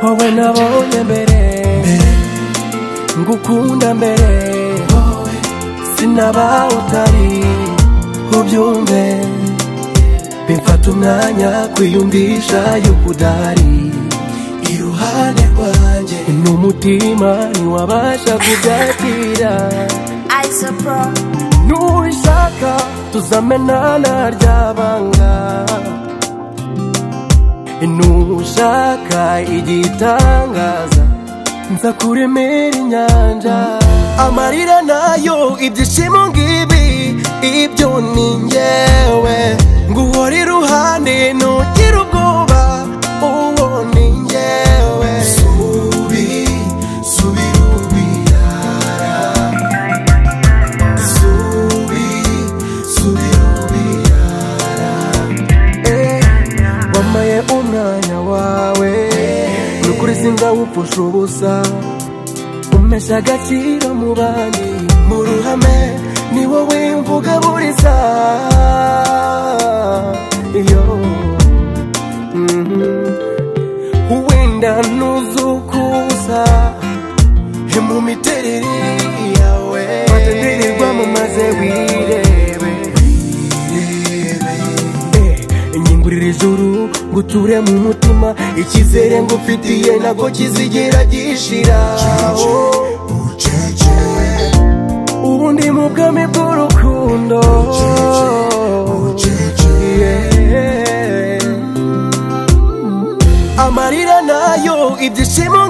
wowe nabonye mbere ngukunda mbere sinaba utari ubyumve bimfata umwanya kwiyumvisha yuko udahari iruhande rwanjye n'umutima ntiwabasha kubyakira Isa Pro, nurishaka tuzamenana ryabanga nushaka igitangaza nza kuremera inyanja amarira nayo ibyishimo ngibi ibyo ni njyewe nguhora iruhande ntugira ubwoba uwo ni njyewe subi subira ubirara subi subira ubirara wamaye umwanya wawe nukuri singawupfusha ubusa umesha agaciro mu bandi mu ruhame ni wowe mvuga buri saa iyo mhm. wenda nuzukuza mu miterere yawe batendererwa mu maze wirebe irebe inyungurire ijuru ngo uture mu mutima icyizere ngufitiye ntabwo kizigera gishira ucece ubu ndi mu bwami bw'urukundo ucece Yeah. amarira nayo ibyishimo